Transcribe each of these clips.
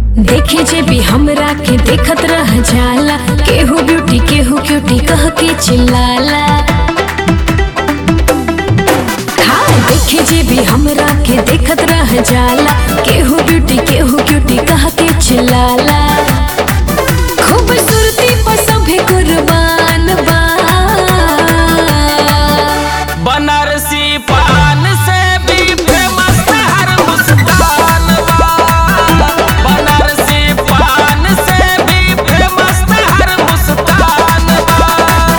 देखे जे भी हमरा के देखत रह जाला केहू ब्यूटी केहू क्यूटी कह के चिल्लाला हाँ देखे जे भी हमरा के देखत रह जाला केहू ब्यूटी केहू क्यूटी कह के चिल्लाला खूबसूरती पर सभे कुर्बान बा बनारसी पान से भी फेमस हर मुस्कान बा बनारसी पान से भी फेमस हर मुस्कान बा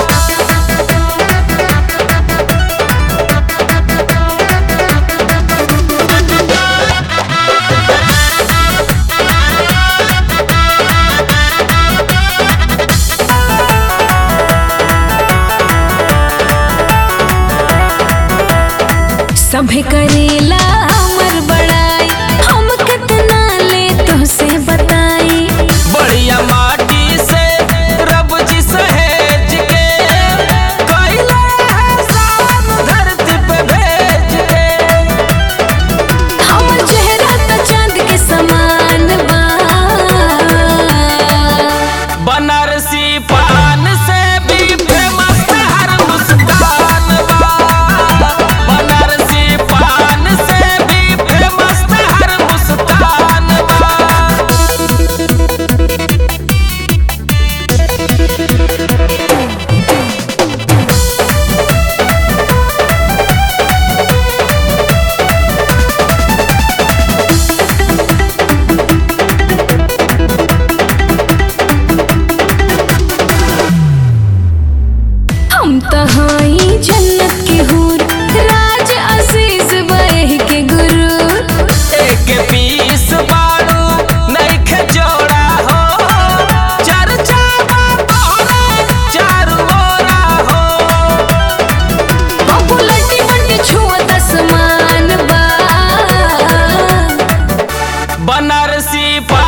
सभे करेला हमर बड़ाई हम कितना ले तुझसे बताई बढ़िया माटी से रब जी सहेज के कैला है शान धरती पे भेज के हमर चेहरा त चांद के समान बा बनारसी पान से भी फेमस हर मुस्कान बा बनारसी पान से भी फेमस हर मुस्कान बा हम त हई जन्नत के हूर राज अजीज बह के गुरु एक पीस बाड़ू नइखे जोड़ा हो चर्चा बा तोहरा चारू ओरा हो पॉपुलरिटी बंटी छुअत आसमान बा बनारसी